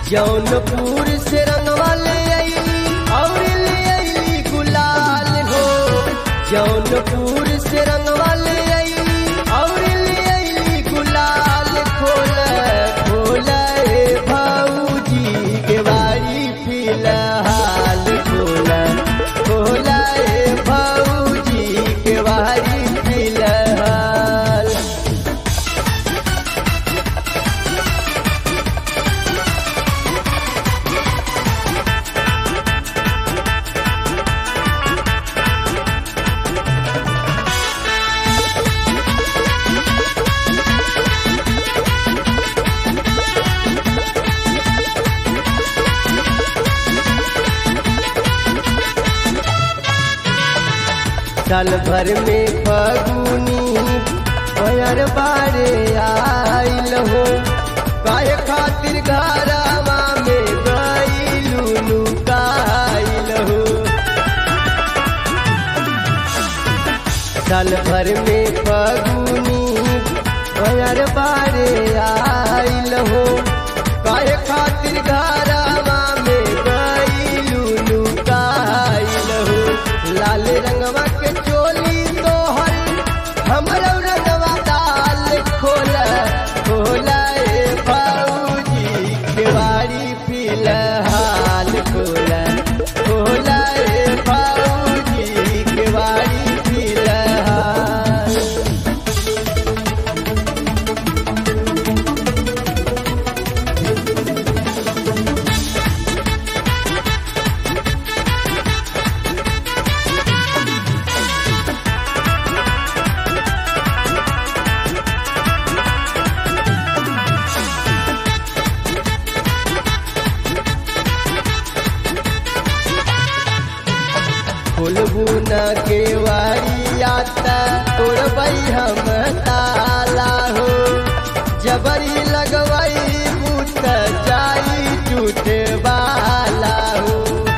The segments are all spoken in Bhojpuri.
जौनपुर से रंगवा ले अइली और ले अइली गुलाल हो जौनपुर से रंगवा ले अइली और ले अइली गुलाल खोल खोल ए भाऊजी के बारी फिलहाल खोल खोल ए भाऊजी के बारी फिलहाल साल भर में फगुनी भयर बारे आइल हो काहे खातिर घरवा में गईलू लुकाइल हो साल भर में फगुनी भयर बारे आइल हो काहे खातिर घरवा में गईलू लुकाइल हो लाल रंगवा के चोली तोहर हमरो रंगवा दाल खोल खोल ए भाऊजी केवाड़ी फिलहाल खोल खोल ए भाऊजी केवाड़ी फिलहाल खोलबू न केवाड़ी आता तोड़बई हम ताला हो जबरी लगवई बूत जाई टूटे वाला हो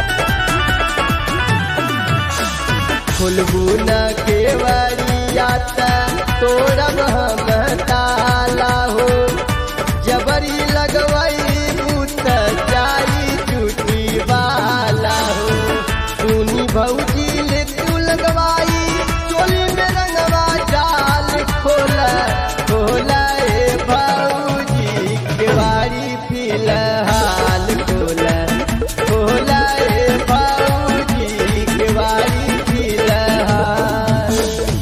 खोलबू न केवाड़ी आता तोड़ब हम ताला हो जबरी लगवई बूत जाई टूटी वाला हो सुनी भौजी ले तू लगवाई चोली में रंगवा जाल खोला खोला ए भौजी केवाड़ी फिलहाल खोला खोला ए भौजी केवाड़ी फिलहाल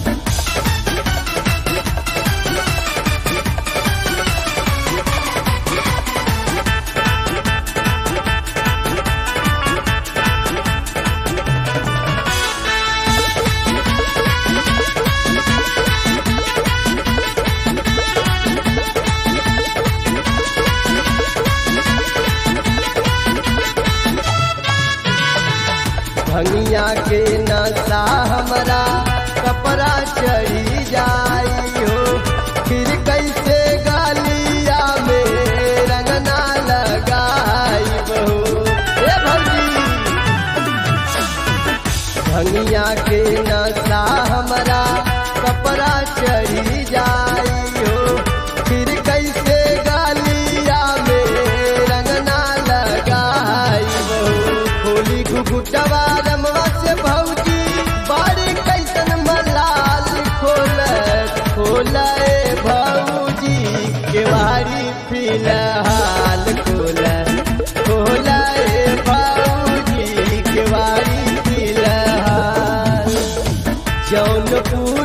भंगिया के नशा हमरा कपड़ा चढ़ी जाई हो फिर कैसे गालिया में रंगना लगाई हो ए भौजी भंगिया के नशा हमरा कपड़ा चढ़ी जाई हो फिर कैसे गालिया में रंगना लगाई हो होली घुघुटवा रमवा से भौजी बारी कैसन मलाल खोल खोल ए भौजी केवारी फिलहाल खोल खोल ए भौजी केवारी फिलहाल जौनपुर